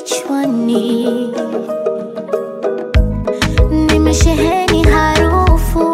kichwani, nimesheheni harufu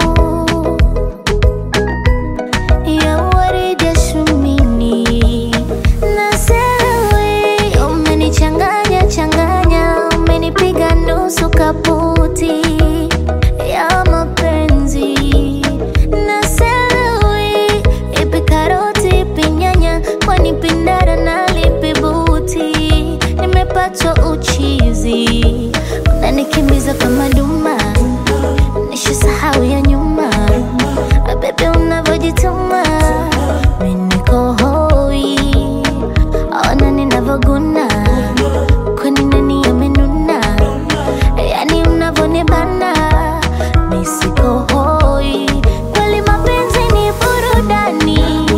ya waridi ya shumini na sewe, umenichanganya changanya, umenipiga nusu kaputi ya mapenzi na sewe, ipi karoti ipi nyanya, kwani pindara na lipi buti, nimepatwa uchizi, unanikimbiza kama duma, nishasahau ya nyuma, bebe unavyojituma, mimi niko hoi, ona ninavyoguna, kwani nani amenuna, yani unavyonibana, mimi siko hoi, kweli mapenzi ni burudani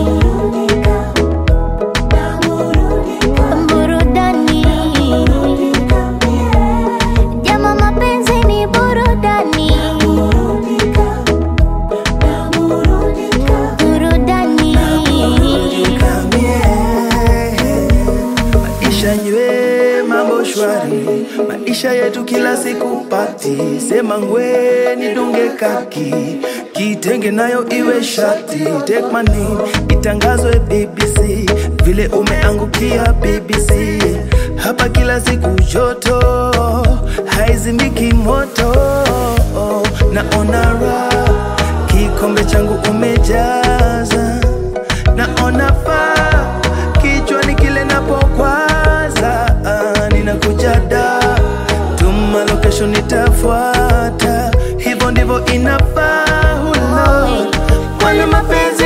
burudani jama mapenzi ni burudani burudani Maisha nywe mambo shwari, maisha yetu kila siku pati. Sema ngwe nidunge kaki, kitenge nayo iwe shati. Take my name itangazwe BBC, vile umeangukia BBC. Hapa kila siku joto, haizimiki moto. Naona raha, kikombe changu umejaza, naona faa kichwani kile napokwaza, ah, ninakuja da tuma location nitafuata, hivyo ndivyo inafaa. Hulo, kwani mapenzi